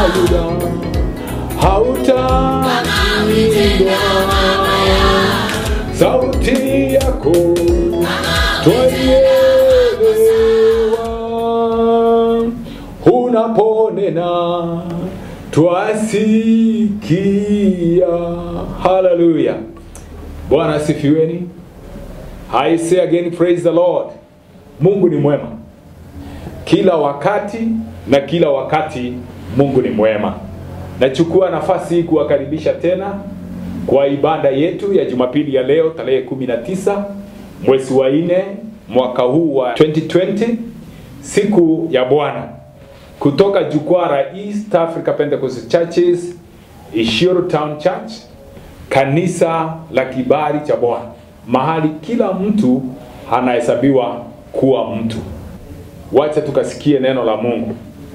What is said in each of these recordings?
Yuda hautainua sauti yako twaielewa unaponena twasikia haleluya bwana asifiweni i say again praise the lord mungu ni mwema kila wakati na kila wakati mungu ni mwema nachukua nafasi hii kuwakaribisha tena kwa ibada yetu ya jumapili ya leo tarehe 19 mwezi wa nne mwaka huu wa 2020 siku ya bwana kutoka jukwaa la east africa pentecostal churches ishiro town church kanisa la kibali cha bwana mahali kila mtu anahesabiwa kuwa mtu wacha tukasikie neno la mungu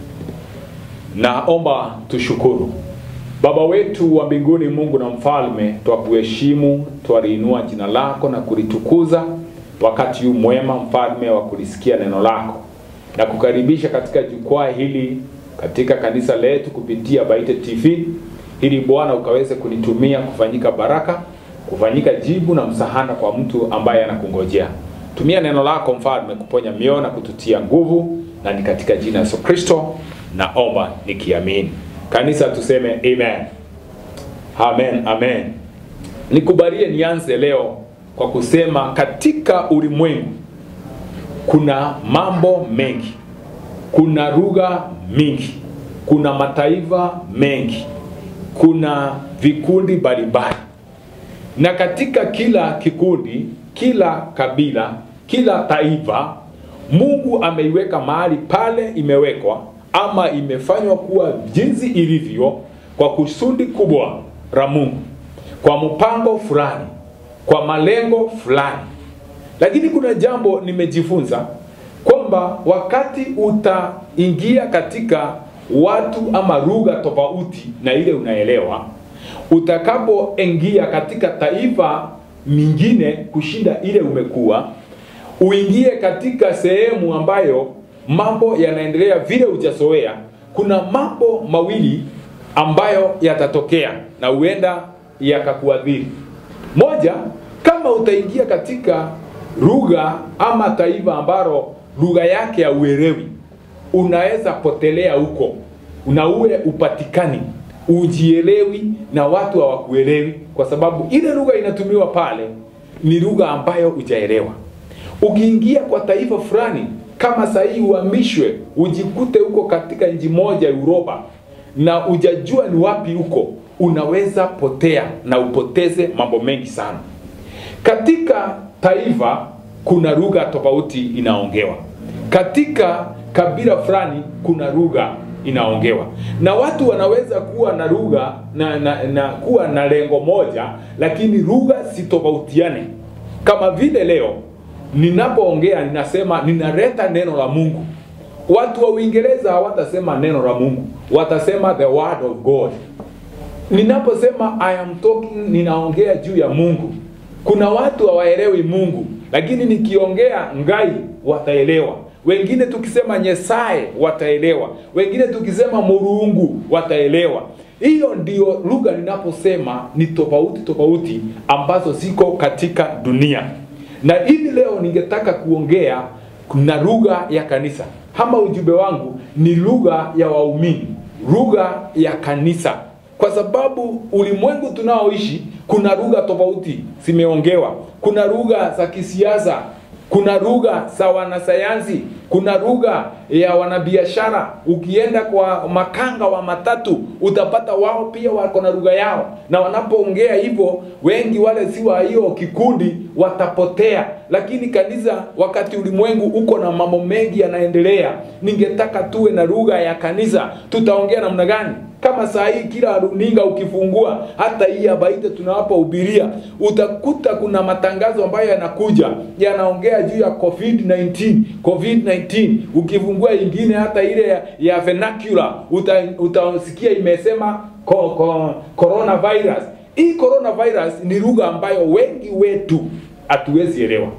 naomba tushukuru baba wetu wa mbinguni mungu na mfalme twakuheshimu twaliinua jina lako na kulitukuza wakati huu mwema mfalme wa kulisikia neno lako na kukaribisha katika jukwaa hili katika kanisa letu kupitia baite tv ili bwana ukaweze kunitumia kufanyika baraka kufanyika jibu na msahana kwa mtu ambaye anakungojea tumia neno lako mfalme kuponya mioyo na kututia nguvu na ni katika jina la yesu kristo naomba nikiamini kanisa tuseme amen amen amen nikubalie nianze leo kwa kusema katika ulimwengu kuna mambo mengi kuna lugha mingi kuna mataifa mengi kuna vikundi mbalimbali na katika kila kikundi kila kabila kila taifa mungu ameiweka mahali pale imewekwa ama imefanywa kuwa jinsi ilivyo kwa kusudi kubwa la mungu kwa mpango fulani kwa malengo fulani lakini kuna jambo nimejifunza kwamba wakati utaingia katika watu ama lugha tofauti na ile unaelewa utakapoingia katika taifa mingine kushinda ile umekuwa uingie katika sehemu ambayo mambo yanaendelea vile hujazoea kuna mambo mawili ambayo yatatokea na huenda yakakuadhiri moja kama utaingia katika lugha ama taifa ambalo lugha yake hauelewi unaweza potelea huko na uwe upatikani ujielewi na watu hawakuelewi kwa sababu ile lugha inatumiwa pale ni lugha ambayo hujaelewa ukiingia kwa taifa fulani kama sahii uhamishwe ujikute huko katika nchi moja uropa na ujajua ni wapi huko unaweza potea na upoteze mambo mengi sana katika taifa kuna lugha tofauti inaongewa katika kabila fulani kuna lugha inaongewa na watu wanaweza kuwa na lugha na, na, na kuwa na lengo moja lakini lugha sitofautiane kama vile leo ninapoongea ninasema ninaleta neno la mungu watu wa uingereza hawatasema neno la mungu watasema the word of god ninaposema i am talking ninaongea juu ya mungu kuna watu hawaelewi mungu lakini nikiongea ngai wataelewa wengine tukisema nyesaye wataelewa wengine tukisema murungu wataelewa hiyo ndio lugha ninaposema ni tofauti tofauti ambazo ziko katika dunia na hivi leo ningetaka kuongea na lugha ya kanisa ama ujumbe wangu ni lugha ya waumini lugha ya kanisa kwa sababu ulimwengu tunaoishi kuna lugha tofauti zimeongewa kuna lugha za kisiasa kuna lugha za wanasayansi kuna lugha ya wanabiashara ukienda kwa makanga wa matatu utapata wao pia wako na lugha yao na wanapoongea hivyo wengi wale si wa hiyo kikundi watapotea lakini kanisa wakati ulimwengu uko na mambo mengi yanaendelea ningetaka tuwe na lugha ya kanisa tutaongea namna gani kama saa hii kila runinga ukifungua hata hii abaite tunawapohubiria utakuta kuna matangazo ambayo yanakuja yanaongea juu ya covid-19 covid-19 ukifungua ingine hata ile ya, ya vernacular uta, utasikia imesema ko, ko, coronavirus hii coronavirus ni lugha ambayo wengi wetu hatuwezi elewa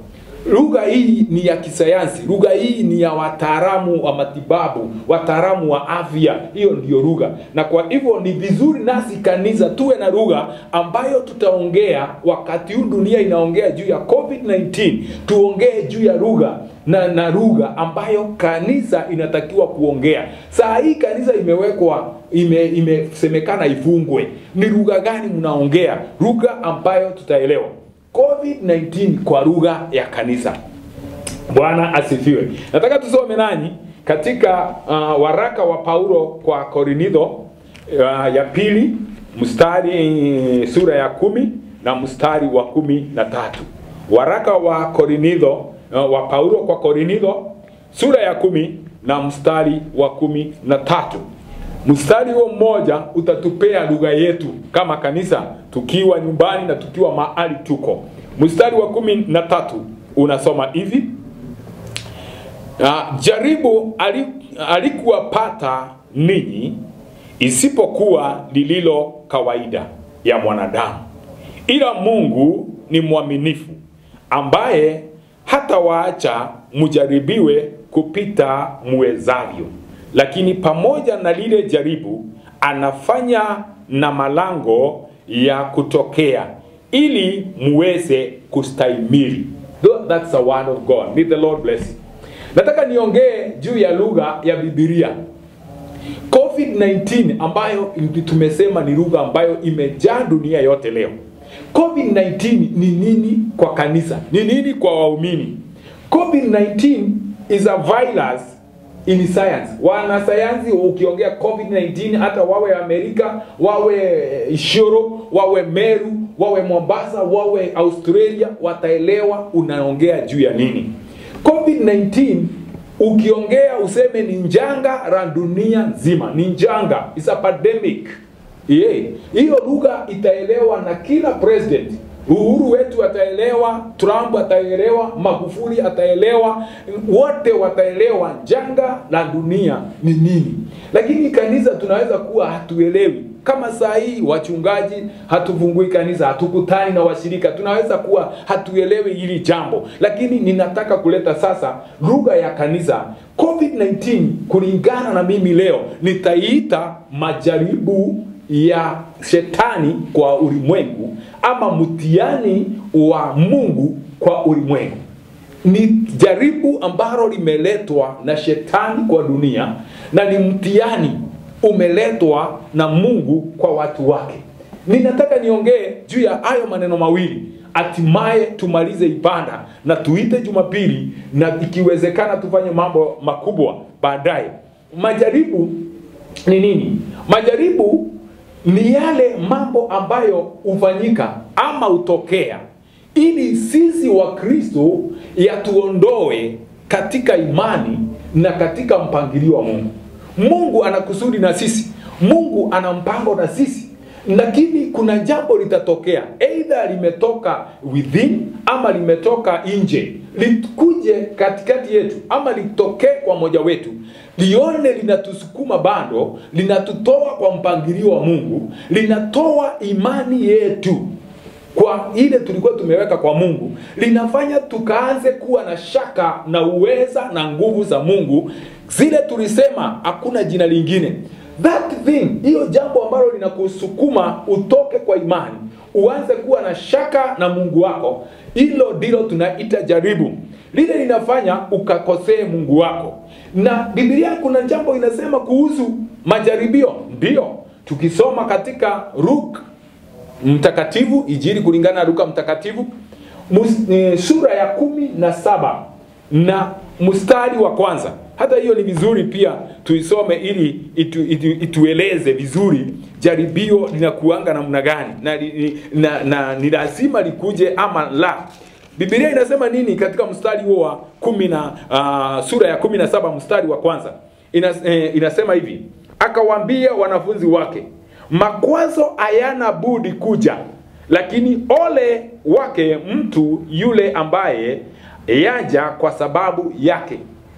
lugha hii ni ya kisayansi lugha hii ni ya wataalamu wa matibabu wataalamu wa afya hiyo ndiyo lugha na kwa hivyo ni vizuri nasi kanisa tuwe na lugha ambayo tutaongea wakati huu dunia inaongea juu ya covid-19 tuongee juu ya lugha na na lugha ambayo kanisa inatakiwa kuongea saa hii kanisa imewekwa ime- imesemekana ifungwe ni lugha gani mnaongea lugha ambayo tutaelewa covid-19 kwa lugha ya kanisa bwana asifiwe nataka tusome nanyi katika uh, waraka wa paulo kwa korinitho uh, ya pili mstari sura ya kumi na mstari wa kumi na tatu waraka wa korinitho uh, wa paulo kwa korinitho sura ya kumi na mstari wa kumi na tatu mstari huo mmoja utatupea lugha yetu kama kanisa tukiwa nyumbani na tukiwa mahali tuko mstari wa kumi na tatu unasoma hivi uh, jaribu ali- alikuwapata ninyi isipokuwa lililo kawaida ya mwanadamu ila mungu ni mwaminifu ambaye hata waacha mjaribiwe kupita muwezavyo lakini pamoja na lile jaribu anafanya na malango ya kutokea ili muweze kustahimili Tho- that's the word of god may the lord bless you nataka niongee juu ya lugha ya bibilia covid-19 ambayo tumesema ni lugha ambayo imejaa dunia yote leo covid-19 ni nini kwa kanisa ni nini kwa waumini covid-19 is a virus in science wanasayansi ukiongea covid-19 hata wawe amerika wawe ishoro wawe meru wawe mombasa wawe australia wataelewa unaongea juu ya nini covid-19 ukiongea useme ni njanga la dunia nzima ni njanga is a pandemic yeah. hiyo lugha itaelewa na kila president uhuru wetu ataelewa trump ataelewa magufuli ataelewa wote wataelewa janga la dunia ni nini lakini kanisa tunaweza kuwa hatuelewi kama saa hii wachungaji hatufungui kanisa hatukutani na washirika tunaweza kuwa hatuelewi hili jambo lakini ninataka kuleta sasa lugha ya kanisa covid-19 kulingana na mimi leo nitaiita majaribu ya shetani kwa ulimwengu ama mtihani wa mungu kwa ulimwengu ni jaribu ambalo limeletwa na shetani kwa dunia na ni mtihani umeletwa na mungu kwa watu wake ninataka niongee juu ya hayo maneno mawili hatimaye tumalize ibada na tuite jumapili na ikiwezekana tufanye mambo makubwa baadaye majaribu ni nini majaribu ni yale mambo ambayo hufanyika ama hutokea ili sisi wa kristo yatuondoe katika imani na katika mpangilio wa mungu mungu ana kusudi na sisi mungu ana mpango na sisi lakini kuna jambo litatokea eidha limetoka within ama limetoka nje likuje katikati yetu ama litokee kwa moja wetu lione linatusukuma bado linatutoa kwa mpangilio wa mungu linatoa imani yetu kwa ile tulikuwa tumeweka kwa mungu linafanya tukaanze kuwa na shaka na uweza na nguvu za mungu zile tulisema hakuna jina lingine that thing hiyo jambo ambalo linakusukuma utoke kwa imani uanze kuwa na shaka na mungu wako hilo ndilo tunaita jaribu lile linafanya ukakosee mungu wako na bibilia kuna jambo inasema kuhusu majaribio ndio tukisoma katika ruk mtakatifu ijiri kulingana na luka mtakatifu mus, e, sura ya kumi na saba na mstari wa kwanza hata hiyo ni vizuri pia tuisome ili itu, itu, itueleze vizuri jaribio linakuanga namna gani na, na, na ni lazima likuje ama la bibilia inasema nini katika mstari huo wa kumi na uh, sura ya kumi na saba mstari wa kwanza Inas, eh, inasema hivi akawaambia wanafunzi wake makwazo hayana budi kuja lakini ole wake mtu yule ambaye yaja kwa sababu yake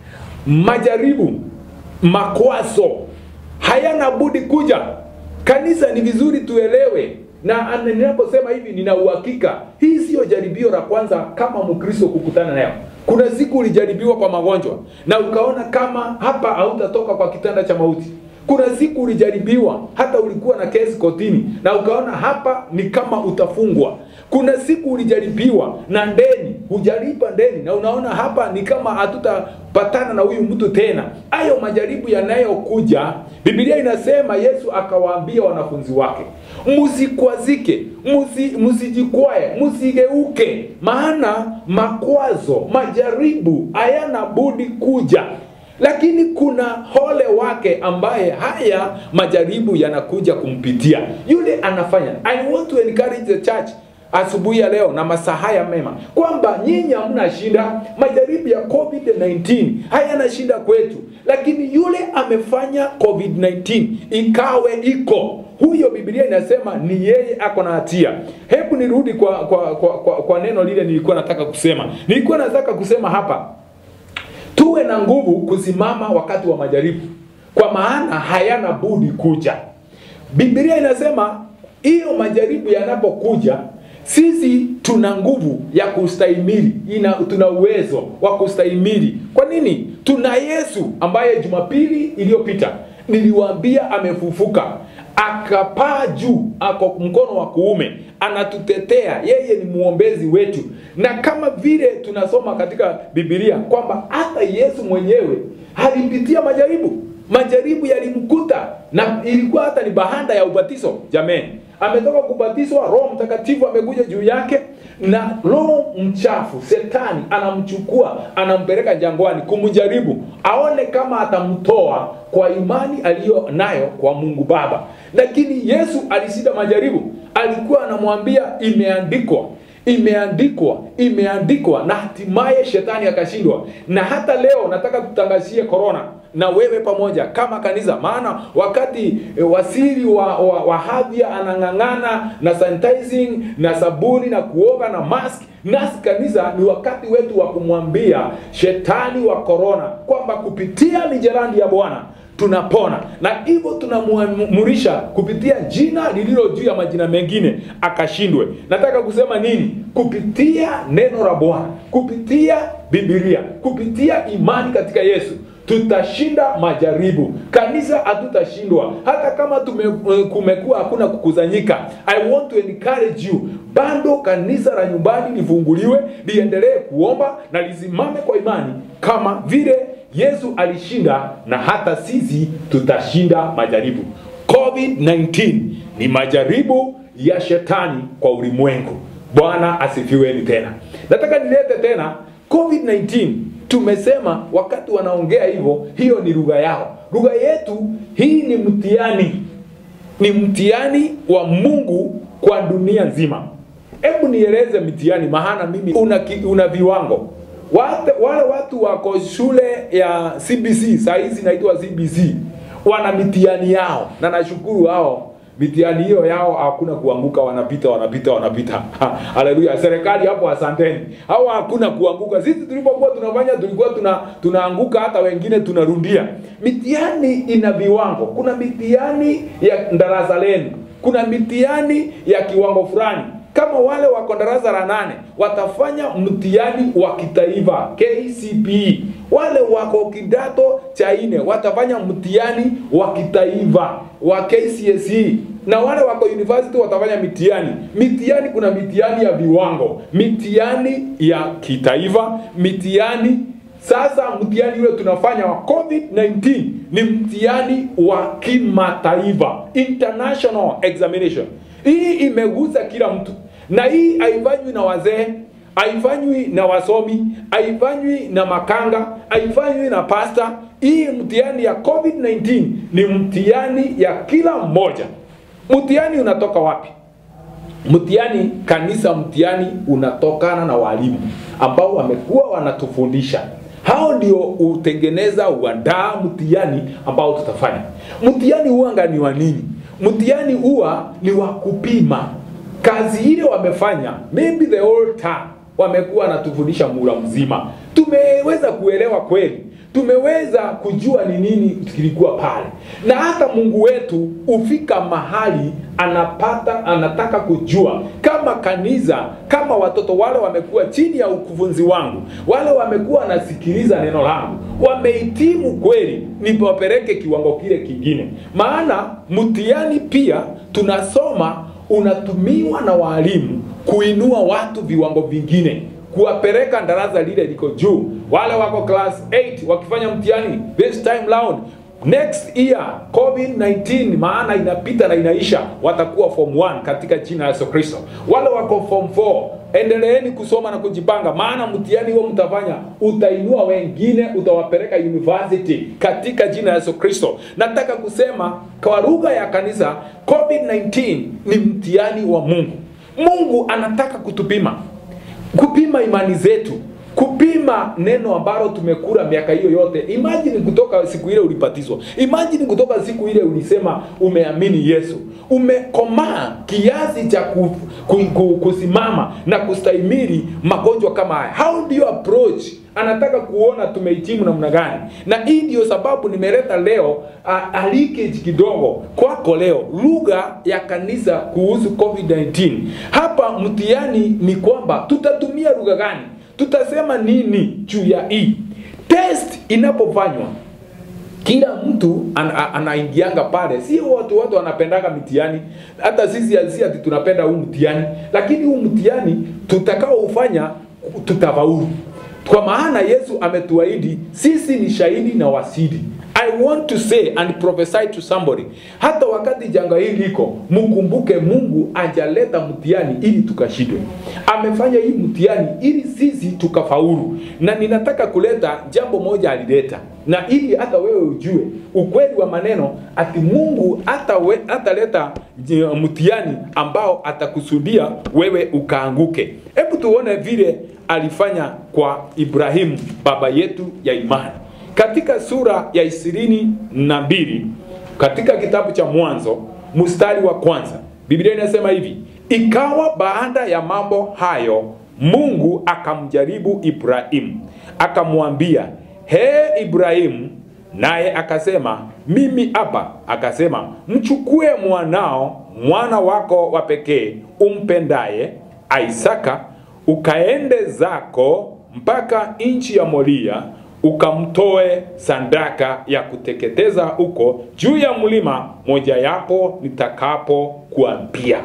majaribu makwazo hayana budi kuja kanisa ni vizuri tuelewe na ana- ninaposema hivi nina uhakika hii siyo jaribio la kwanza kama mkristo kukutana nayo kuna siku ulijaribiwa kwa magonjwa na ukaona kama hapa hautatoka kwa kitanda cha mauti kuna siku ulijaribiwa hata ulikuwa na kesi kotini na ukaona hapa ni kama utafungwa kuna siku ulijaribiwa na ndeni hujalipa ndeni na unaona hapa ni kama hatutapatana na huyu mtu tena hayo majaribu yanayokuja biblia inasema yesu akawaambia wanafunzi wake msikwazike msi- msijikwae msigeuke maana makwazo majaribu hayana budi kuja lakini kuna hole wake ambaye haya majaribu yanakuja kumpitia yule anafanya i want to encourage the church asubuhi ya leo na masaa haya mema kwamba nyinyi hamna shida majaribu ya covid-19 hayana shida kwetu lakini yule amefanya covid-19 ikawe iko huyo biblia inasema ni yeye ako na hatia hebu nirudi kwa kwa, kwa, kwa kwa neno lile nilikuwa nataka kusema nilikuwa nataka kusema hapa tuwe na nguvu kusimama wakati wa majaribu kwa maana hayana budi kuja biblia inasema hiyo majaribu yanapokuja sisi tuna nguvu ya kustahimili ina tuna uwezo wa kustahimili kwa nini tuna yesu ambaye jumapili iliyopita niliwaambia amefufuka akapaa juu ako mkono wa kuume anatutetea yeye ni mwombezi wetu na kama vile tunasoma katika bibilia kwamba hata yesu mwenyewe alipitia majaribu majaribu yalimkuta na ilikuwa hata ni bahanda ya ubatizo jameni ametoka kubatizwa roho mtakatifu amekuja juu yake na roho mchafu setani anamchukua anampeleka jangwani kumjaribu aone kama atamtoa kwa imani aliyo nayo kwa mungu baba lakini yesu alishinda majaribu alikuwa anamwambia imeandikwa imeandikwa imeandikwa na hatimaye shetani akashindwa na hata leo nataka tutangazie korona na wewe pamoja kama kanisa maana wakati e, wasiri wa, wa, wa hadhia anang'ang'ana na sanitizing na sabuni na kuoga na mask nasi kanisa ni wakati wetu wa kumwambia shetani wa korona kwamba kupitia mijerandi ya bwana tunapona na hivyo tunamuamurisha kupitia jina lililo juu ya majina mengine akashindwe nataka kusema nini kupitia neno la bwana kupitia bibilia kupitia imani katika yesu tutashinda majaribu kanisa hatutashindwa hata kama tume, kumekuwa hakuna kukusanyika i want to encourage you bado kanisa la nyumbani lifunguliwe liendelee kuomba na lisimame kwa imani kama vile yesu alishinda na hata sisi tutashinda majaribu covid-19 ni majaribu ya shetani kwa ulimwengu bwana asifiweni tena nataka nilete tena covid-19 tumesema wakati wanaongea hivyo hiyo ni lugha yao lugha yetu hii ni mtihani ni mtihani wa mungu kwa dunia nzima hebu nieleze mtihani maana mimi una, ki- una viwango wale, wale watu wako shule ya cbc saa hizi inaitwa cbc wana mitihani yao na nashukuru hao mitihani hiyo yao hakuna kuanguka wanapita wanapita wanapita haleluya serikali hapo asanteni hao hakuna kuanguka sisi tulipokuwa tunafanya tulikuwa tuna tunaanguka hata wengine tunarundia mitihani ina viwango kuna mitihani ya darasa lenu kuna mitihani ya kiwango fulani kama wale wako darasa la nane watafanya mtihani wa kitaifa KCPE. Wale wako kidato cha nne watafanya mtihani wa kitaifa wa KCSE na wale wako university watafanya mitihani. Mitihani, kuna mitihani ya viwango, mitihani ya kitaifa, mitihani sasa mtihani ule tunafanya wa COVID-19 ni mtihani wa kimataifa, international examination. Hii imegusa kila mtu, na hii haifanywi na wazee, haifanywi na wasomi, haifanywi na makanga, haifanywi na pasta. Hii mtihani ya COVID-19 ni mtihani ya kila mmoja. Mtihani unatoka wapi? Mtihani kanisa, mtihani unatokana na walimu ambao wamekuwa wanatufundisha. Hao ndio utengeneza uandaa mtihani ambao tutafanya. Mtihani huanga ni wa nini? Mtihani huwa ni wa kupima kazi ile wamefanya, maybe the whole time wamekuwa wanatufundisha mura mzima, tumeweza kuelewa kweli tumeweza kujua ni nini kilikuwa pale, na hata Mungu wetu hufika mahali anapata anataka kujua kama kanisa, kama watoto wale wamekuwa chini ya ukufunzi wangu, wale wamekuwa wanasikiliza neno langu, wamehitimu kweli, niwapeleke kiwango kile kingine. Maana mtihani pia tunasoma unatumiwa na walimu kuinua watu viwango vingine kuwapeleka darasa lile liko juu. Wale wako class 8 wakifanya mtihani this time round next year covid-19 maana inapita na inaisha watakuwa form 1 katika jina la yesu kristo wale wako form 4 endeleeni kusoma na kujipanga maana mtihani huo mtafanya utainua wengine utawapeleka university katika jina la yesu kristo nataka kusema kwa lugha ya kanisa covid-19 ni mtihani wa mungu mungu anataka kutupima kupima imani zetu kupima neno ambalo tumekula miaka hiyo yote imajini kutoka siku ile ulibatizwa imajini kutoka siku ile ulisema umeamini yesu umekomaa kiasi cha ku, ku, ku, kusimama na kustahimili magonjwa kama haya how do you approach anataka kuona tumehitimu namna gani na hii ndio sababu nimeleta leo uh, alikage kidogo kwako leo lugha ya kanisa kuhusu covid-19 hapa mtihani ni kwamba tutatumia lugha gani tutasema nini juu ya hii test inapofanywa kila mtu an, a- anaingianga pale sio watu watu wanapendaga mtihani hata sisi si ati tunapenda huu mtihani lakini huu mtihani tutakaoufanya tutafaulu kwa maana yesu ametuahidi sisi ni shahidi na wasidi i want to say and prophesy to somebody hata wakati janga hili liko mkumbuke mungu ajaleta mtihani ili tukashindwe amefanya hii mtihani ili sisi tukafaulu na ninataka kuleta jambo moja alileta na ili hata wewe ujue ukweli wa maneno ati mungu hata hataleta mtihani ambao atakusudia wewe ukaanguke hebu tuone vile alifanya kwa ibrahimu baba yetu ya imani katika sura ya ishirini na mbili katika kitabu cha mwanzo mstari wa kwanza biblia inasema hivi ikawa baada ya mambo hayo mungu akamjaribu ibrahimu akamwambia he ibrahimu naye akasema mimi hapa akasema mchukue mwanao mwana wako wa pekee umpendaye isaka ukaende zako mpaka nchi ya moria ukamtoe sandaka ya kuteketeza huko juu ya mlima mojayapo nitakapo kuambia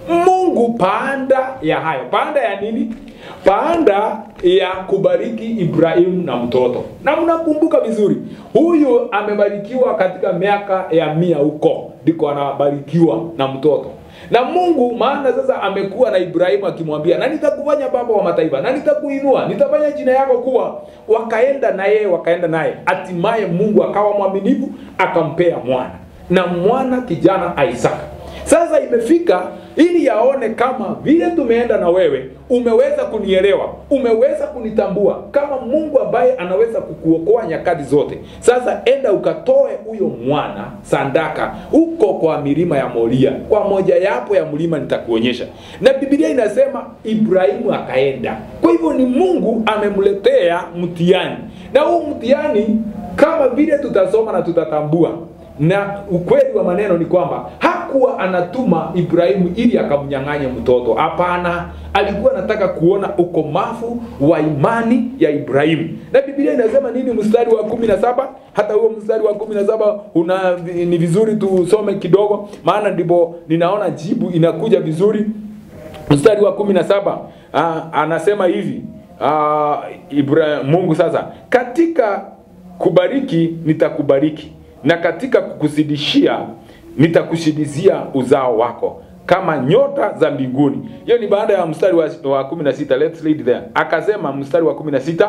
mungu paanda ya hayo paanda ya nini paanda ya kubariki ibrahimu na mtoto na mnakumbuka vizuri huyu amebarikiwa katika miaka ya mia huko ndiko anabarikiwa na mtoto na mungu maana sasa amekuwa na ibrahimu akimwambia na nitakufanya baba wa mataifa na nitakuinua nitafanya jina yako kuwa wakaenda na yeye wakaenda naye hatimaye mungu akawa mwaminifu akampea mwana na mwana kijana isaka sasa imefika ili yaone kama vile tumeenda na wewe umeweza kunielewa umeweza kunitambua kama mungu ambaye anaweza kukuokoa nyakati zote sasa enda ukatoe huyo mwana sandaka huko kwa milima ya moria kwa moja yapo ya mlima nitakuonyesha na bibilia inasema ibrahimu akaenda kwa hivyo ni mungu amemletea mtihani na huu mtihani kama vile tutasoma na tutatambua na ukweli wa maneno ni kwamba hakuwa anatuma ibrahimu ili akamnyang'anye mtoto hapana alikuwa anataka kuona ukomavu wa imani ya ibrahimu na bibilia inasema nini mstari wa kumi na saba hata huo mstari wa kumi na saba una ni vizuri tusome kidogo maana ndipo ninaona jibu inakuja vizuri mstari wa kumi na saba anasema hivi aa, Ibra, mungu sasa katika kubariki nitakubariki na katika kukusidishia nitakushidizia uzao wako kama nyota za mbinguni hiyo ni baada ya mstari wa, wa 16 let's read there akasema mstari wa 16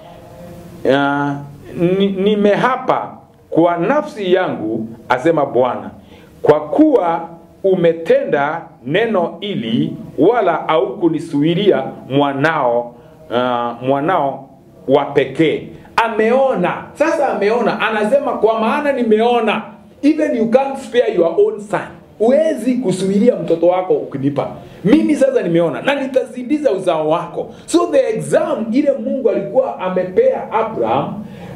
uh, nimehapa kwa nafsi yangu asema bwana kwa kuwa umetenda neno ili wala au kunisuiria mwanao uh, mwanao wa pekee ameona sasa ameona anasema kwa maana nimeona even you can't spare your own son huwezi kusuilia mtoto wako ukinipa mimi sasa nimeona na nitazindiza uzao wako so the exam ile mungu alikuwa amepea abraham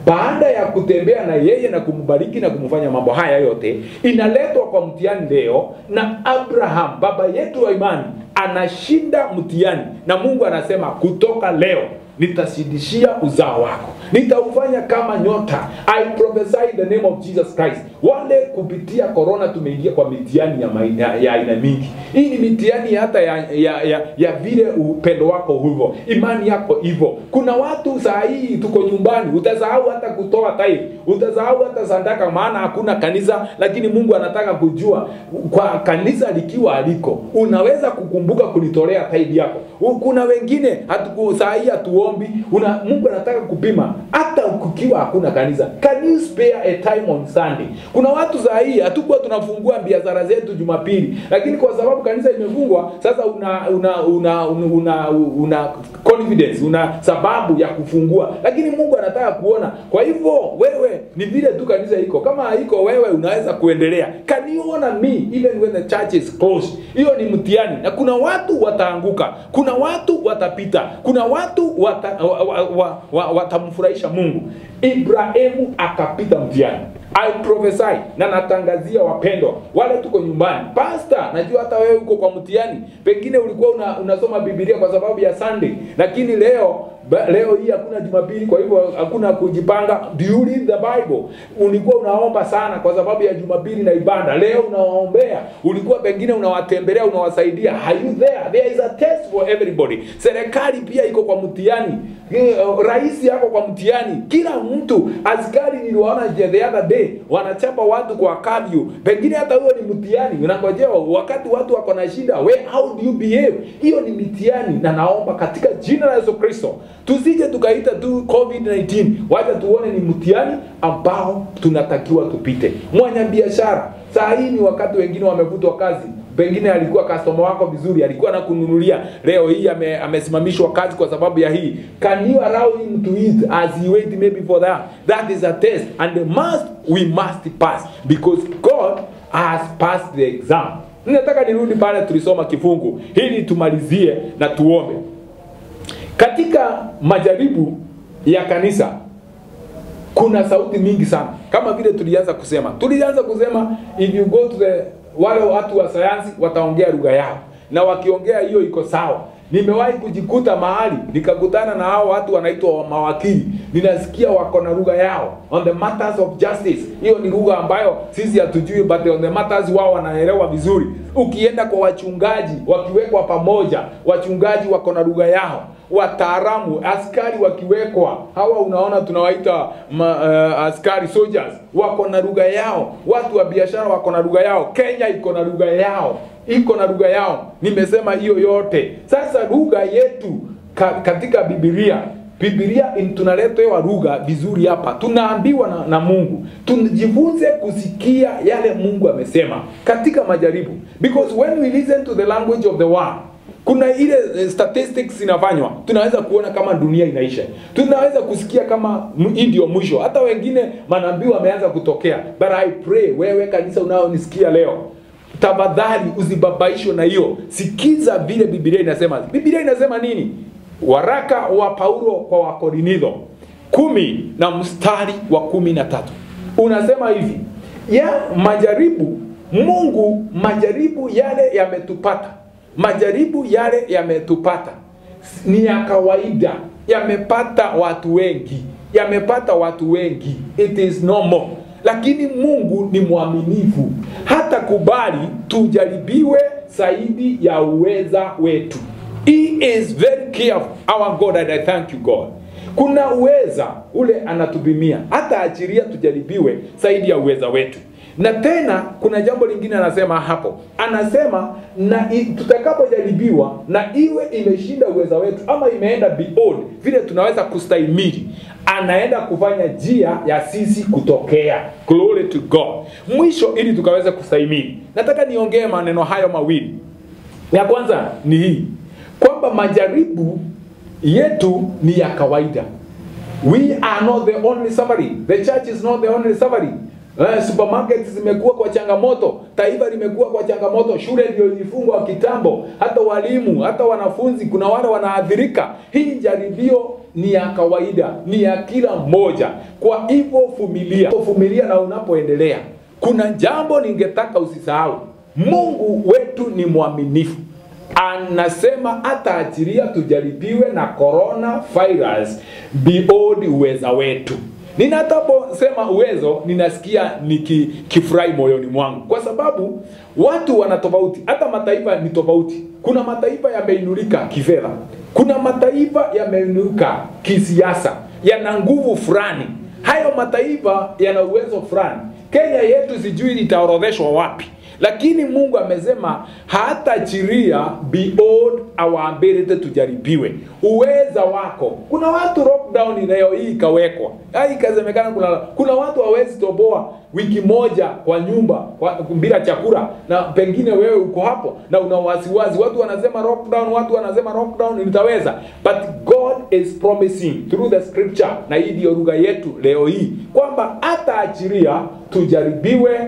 baada ya kutembea na yeye na kumbariki na kumfanya mambo haya yote inaletwa kwa mtihani leo na abraham baba yetu wa imani anashinda mtihani na mungu anasema kutoka leo nitazidishia uzao wako nitaufanya kama nyota i prophesy in the name of jesus christ wale kupitia korona tumeingia kwa mitihani ya maina- ya ya aina mingi hii ni mitihani hata ya, ya, ya, ya vile upendo wako hivyo imani yako hivyo kuna watu saa hii tuko nyumbani utasahau hata kutoa tithe utasahau hata sadaka maana hakuna kanisa lakini mungu anataka kujua kwa kanisa likiwa aliko unaweza kukumbuka kulitolea tithe yako U- kuna wengine hatuku saa hii hatuombi una mungu anataka kupima hata kukiwa hakuna kanisa can you spare a time on sunday kuna watu saa hii hatukuwa tunafungua biashara zetu jumapili lakini kwa sababu kanisa imefungwa sasa una una una una, una, una confidence una sababu ya kufungua lakini mungu anataka kuona kwa hivyo wewe ni vile tu kanisa iko kama haiko wewe unaweza kuendelea can you honor me even when the church is closed hiyo ni mtihani na kuna watu wataanguka kuna watu watapita kuna watu wata, wa, wa, wa, wa, watamfurahisha mungu ibrahimu akapita mtihani I prophesy na natangazia wapendwa wale tuko nyumbani pasta najua hata wewe uko kwa mtihani pengine ulikuwa una, unasoma bibilia kwa sababu ya sunday lakini leo ba, leo hii hakuna jumapili kwa hivyo hakuna kujipanga do you read the bible ulikuwa unaomba sana kwa sababu ya jumapili na ibada leo unawaombea ulikuwa pengine unawatembelea unawasaidia are you there there is a test for everybody serikali pia iko kwa mtihani Eh, rais yako kwa mtihani kila mtu askari niliwaona je the other day wanachapa watu kwa kavyu pengine hata huyo ni mtihani unangojea wakati watu wako na shida we how do you behave hiyo ni mitihani na naomba katika jina la yesu kristo tusije tukaita tu covid-19 wacha tuone ni mtihani ambao tunatakiwa tupite mwanya biashara saa hii ni wakati wengine wamevutwa kazi pengine alikuwa customer wako vizuri alikuwa anakununulia leo hii ame, amesimamishwa kazi kwa sababu ya hii can you allow him to eat as he wait maybe for that that is a test and the must we must pass because god has passed the exam nataka nirudi pale tulisoma kifungu ili tumalizie na tuombe katika majaribu ya kanisa kuna sauti mingi sana kama vile tulianza kusema tulianza kusema if you go to the wale watu wa sayansi wataongea lugha yao na wakiongea hiyo iko sawa nimewahi kujikuta mahali nikakutana na hao watu wanaitwa mawakili ninasikia wako na lugha yao on the matters of justice hiyo ni lugha ambayo sisi hatujui but on the matters wao wanaelewa vizuri ukienda kwa wachungaji wakiwekwa pamoja wachungaji wako na lugha yao wataalamu askari wakiwekwa hawa unaona tunawaita ma, uh, askari soldiers wako na lugha yao watu wa biashara wako na lugha yao kenya iko na lugha yao iko na lugha yao nimesema hiyo yote sasa lugha yetu ka, katika bibilia bibilia in- tunaletewa lugha vizuri hapa tunaambiwa na, na mungu tujifunze kusikia yale mungu amesema katika majaribu because when we listen to the language of the world kuna ile eh, statistics inafanywa tunaweza kuona kama dunia inaisha tunaweza kusikia kama m- hii ndio mwisho hata wengine manabii wameanza kutokea but i pray wewe kanisa unaonisikia leo tafadhali usibabaishwe na hiyo sikiza vile bibilia inasema bibilia inasema nini waraka wa paulo kwa wakorinitho kumi na mstari wa kumi na tatu unasema hivi ya majaribu mungu majaribu yale yametupata majaribu yale yametupata ni ya kawaida yamepata watu wengi yamepata watu wengi it is normal lakini mungu ni mwaminifu hata kubali tujaribiwe zaidi ya uweza wetu he is very careful our god and i thank you god kuna uweza ule anatupimia hata achiria tujaribiwe zaidi ya uweza wetu na tena kuna jambo lingine anasema hapo anasema na i- tutakapojaribiwa na iwe imeshinda uweza wetu ama imeenda beyond vile tunaweza kustahimili anaenda kufanya njia ya sisi kutokea glory to god mwisho ili tukaweza kustahimili nataka niongee maneno hayo mawili ya kwanza ni hii kwamba majaribu yetu ni ya kawaida we are not the only suffering the church is not the only suffering Uh, supermarket zimekuwa kwa changamoto taifa limekuwa kwa changamoto shule ndio ilifungwa kitambo hata walimu hata wanafunzi kuna wale wanaathirika hii jaribio ni ya kawaida, ni ya kila mmoja. Kwa hivyo vumilia, vumilia na unapoendelea. Kuna jambo ningetaka usisahau, Mungu wetu ni mwaminifu anasema hataachilia tujaribiwe na corona virus beyond uweza wetu. Ninataposema uwezo, ninasikia nikifurahi moyoni mwangu, kwa sababu watu wana tofauti, hata mataifa ni tofauti. Kuna mataifa yameinuka kifedha, kuna mataifa yameinuka kisiasa, yana nguvu fulani. Hayo mataifa yana uwezo fulani. Kenya yetu sijui itaorodheshwa wapi lakini Mungu amesema hataachilia beyond our ability tujaribiwe uweza wako. Kuna watu lockdown leo hii ikawekwa, hai ikasemekana, kuna kuna watu hawezi toboa wiki moja kwa nyumba kwa, bila chakula, na pengine wewe uko hapo na una wasiwasi. Watu wanasema lockdown, watu wanasema lockdown, nitaweza. But God is promising through the scripture, na hii ndio lugha yetu leo hii kwamba hataachilia tujaribiwe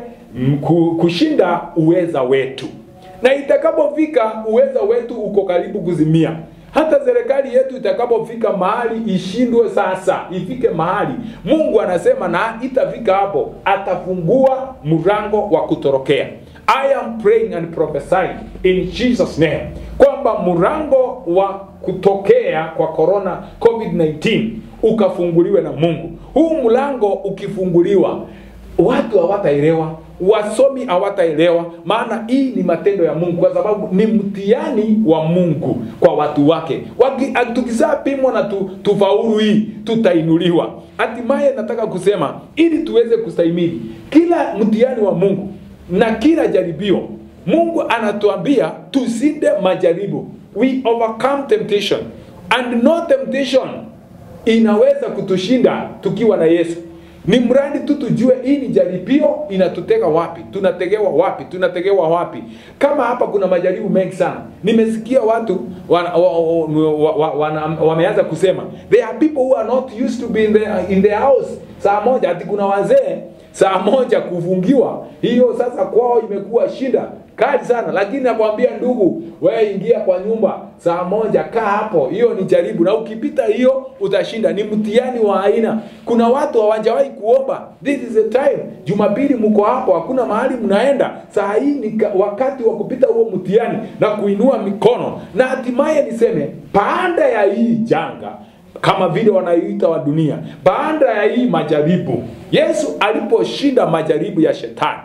kushinda uweza wetu, na itakapofika uweza wetu uko karibu kuzimia. Hata serikali yetu itakapofika mahali ishindwe, sasa ifike mahali Mungu anasema na itafika hapo, atafungua mlango wa kutorokea. I am praying and prophesying in Jesus name kwamba mlango wa kutokea kwa corona COVID-19 ukafunguliwe na Mungu. Huu mlango ukifunguliwa, watu hawataelewa wasomi hawataelewa, maana hii ni matendo ya Mungu, kwa sababu ni mtihani wa Mungu kwa watu wake. Tukishapimwa na tu, tufaulu hii, tutainuliwa hatimaye. Nataka kusema ili tuweze kustahimili kila mtihani wa Mungu na kila jaribio, Mungu anatuambia tusinde majaribu, we overcome temptation and no temptation inaweza kutushinda tukiwa na Yesu ni mradi tu tujue hii ni jaribio inatutega wapi, tunategewa wapi, tunategewa wapi. Kama hapa kuna majaribu mengi sana, nimesikia watu wana, wa, wa, wa, wana, wameanza kusema there are people who are not used to be in their, in their house saa moja, ati kuna wazee saa moja kufungiwa, hiyo sasa kwao imekuwa shida kali sana, lakini nakwambia ndugu, wewe ingia kwa nyumba saa moja, kaa hapo, hiyo ni jaribu, na ukipita hiyo utashinda. Ni mtihani wa aina. Kuna watu hawajawahi kuomba, this is the time. Jumapili mko hapo, hakuna mahali mnaenda, saa hii ni wakati wa kupita huo mtihani na kuinua mikono, na hatimaye niseme baada ya hii janga kama vile wanayoita wa dunia, baada ya hii majaribu, Yesu aliposhinda majaribu ya shetani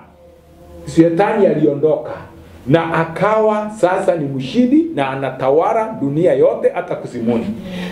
Shetani aliondoka na akawa sasa ni mshindi na anatawala dunia yote hata kusimuni.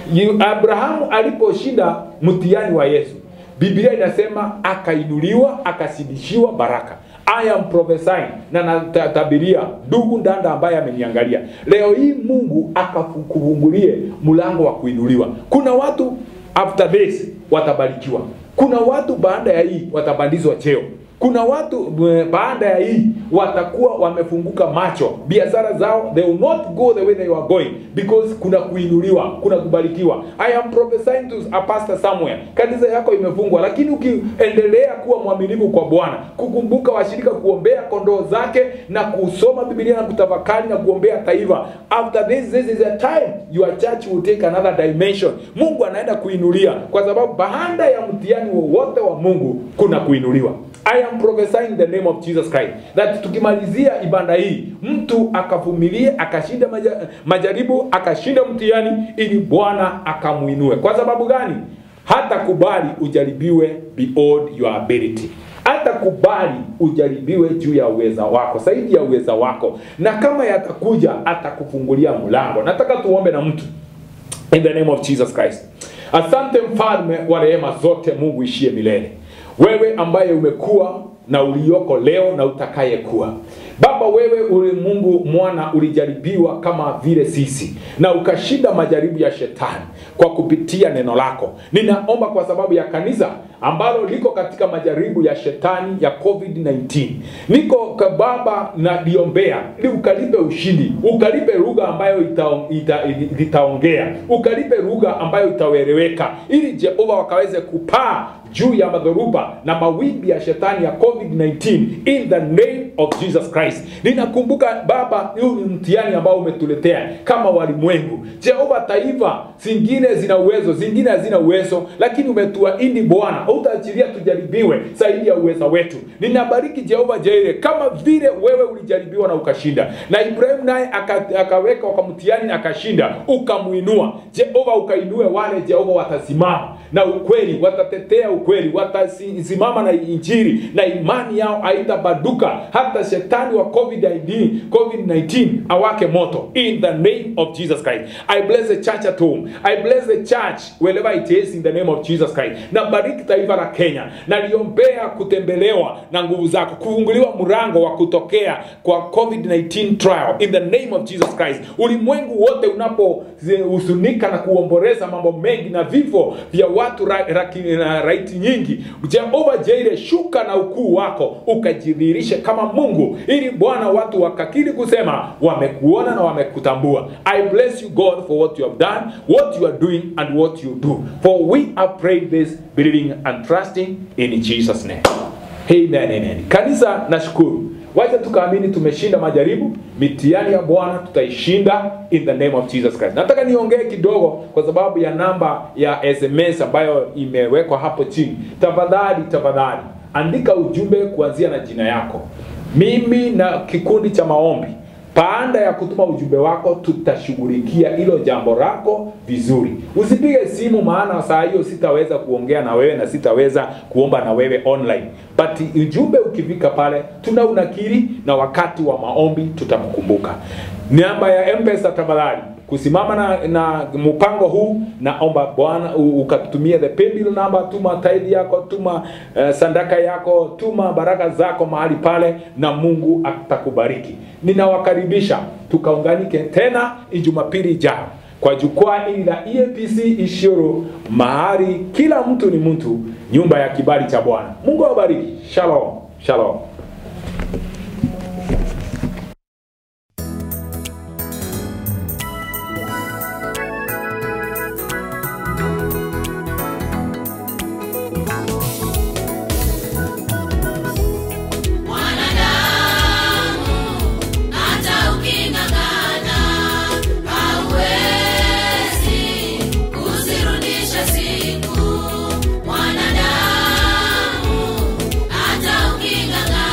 Abrahamu aliposhinda mtihani wa Yesu, Biblia inasema akainuliwa, akasidishiwa baraka. I am prophesying na natabiria ndugu ndanda ambaye ameniangalia leo hii, Mungu akakufungulie mlango wa kuinuliwa. Kuna watu after this watabarikiwa, kuna watu baada ya hii watabandizwa cheo kuna watu baada ya hii watakuwa wamefunguka macho, biashara zao they will not go the way they were going because kuna kuinuliwa, kuna kubarikiwa. I am prophesying to a pastor somewhere, kanisa yako imefungwa, lakini ukiendelea kuwa mwaminifu kwa Bwana, kukumbuka washirika, kuombea kondoo zake na kusoma Biblia na kutafakari na kuombea taifa, after this this is a time your church will take another dimension. Mungu anaenda kuinulia, kwa sababu baada ya mtihani wowote wa Mungu kuna kuinuliwa. I am prophesying the name of Jesus Christ that tukimalizia ibada hii mtu akavumilie akashinda maja, majaribu akashinda mtihani ili Bwana akamuinue. Kwa sababu gani? Hata kubali ujaribiwe beyond your ability, hata kubali ujaribiwe juu ya uweza wako, zaidi ya uweza wako, na kama yatakuja atakufungulia mlango. Nataka tuombe na mtu in the name of Jesus Christ. Asante mfalme wa rehema zote, Mungu ishie milele wewe ambaye umekuwa na ulioko leo na utakayekuwa. Baba, wewe uli Mungu mwana ulijaribiwa kama vile sisi na ukashinda majaribu ya shetani kwa kupitia neno lako. Ninaomba kwa sababu ya kanisa ambalo liko katika majaribu ya shetani ya COVID-19, niko kwa Baba na liombea ili ukalipe ushindi, ukalipe lugha ambayo itaongea ita, ita ukalipe lugha ambayo itaeleweka, ili Jehova wakaweze kupaa juu ya madhoruba na mawimbi ya shetani ya covid-19 in the name of jesus christ ninakumbuka baba huu ni mtihani ambao umetuletea kama walimwengu jehova taifa zingine zina uwezo zingine hazina uwezo lakini umetuahidi bwana utaachilia tujaribiwe zaidi ya uweza wetu ninabariki jehova jaire kama vile wewe ulijaribiwa na ukashinda na ibrahimu naye aka- akaweka wakamtiani akashinda ukamwinua jehova ukainue wale jehova watasimama na ukweli watatetea ukweli watasimama na injiri na imani yao haitabaduka hata shetani wa covid-19 covid-19 awake moto in the name of jesus christ i bless the church at home i bless the church wherever it is in the name of jesus christ na bariki taifa la kenya naliombea kutembelewa na nguvu zako kufunguliwa mrango wa kutokea kwa covid-19 trial in the name of jesus christ ulimwengu wote unapohuzunika na kuomboleza mambo mengi na vifo vya watu ra, ra, ra, raiti nyingi jehova jaire shuka na ukuu wako ukajidhihirishe kama mungu ili bwana watu wakakiri kusema wamekuona na wamekutambua i bless you god for what you have done what you are doing and what you do for we have prayed this believing and trusting in jesus name amen amen kanisa nashukuru wacha tukaamini tumeshinda majaribu mitihani ya bwana tutaishinda in the name of jesus christ nataka niongee kidogo kwa sababu ya namba ya sms ambayo imewekwa hapo chini tafadhali tafadhali andika ujumbe kuanzia na jina yako mimi na kikundi cha maombi baada ya kutuma ujumbe wako tutashughulikia hilo jambo lako vizuri usipige simu maana saa hiyo sitaweza kuongea na wewe na sitaweza kuomba na wewe online but ujumbe ukifika pale tuna unakiri na wakati wa maombi tutakukumbuka namba ya mpesa tafadhali kusimama na, na mpango huu naomba bwana u- ukatutumie the paybill number tuma tithe yako tuma uh, sandaka yako tuma baraka zako mahali pale na mungu atakubariki ninawakaribisha tukaunganike tena jumapili ijao kwa jukwaa hili la EAPC Ishuru, mahali kila mtu ni mtu, nyumba ya kibali cha Bwana. Mungu awabariki. Shalom, shalom. Mwanadamu hata uking'ang'ana hauwezi kuzirudisha siku. Mwanadamu hata uking'ang'ana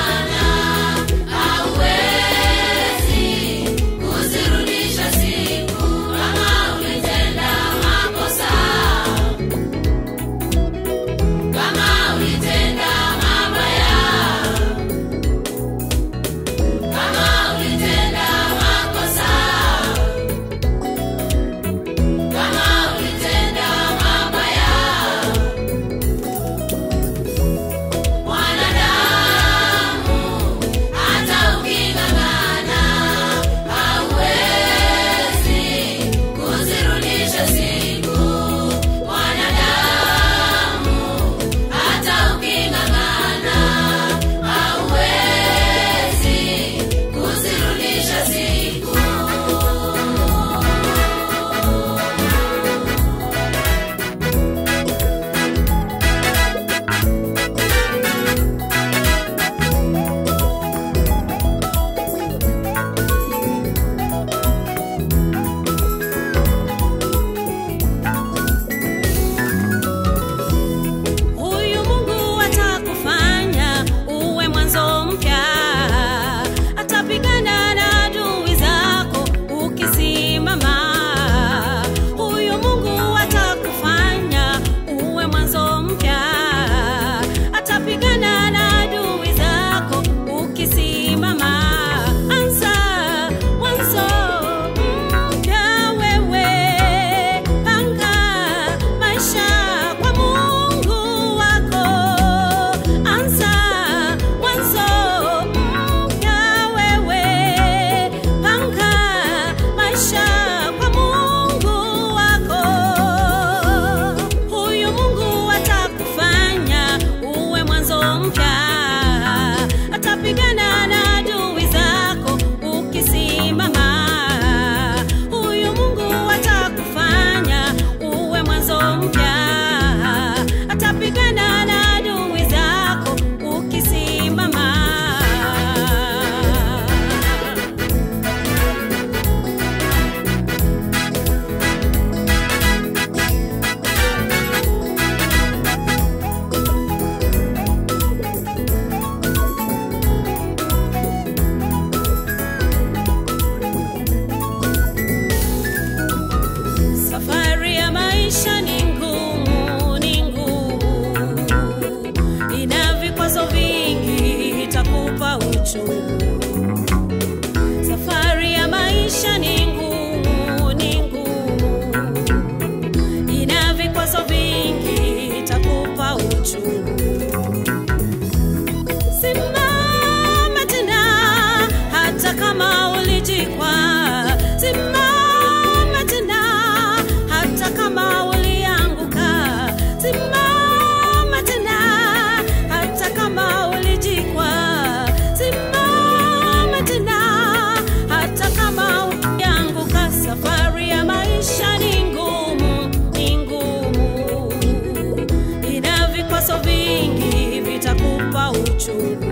uchungu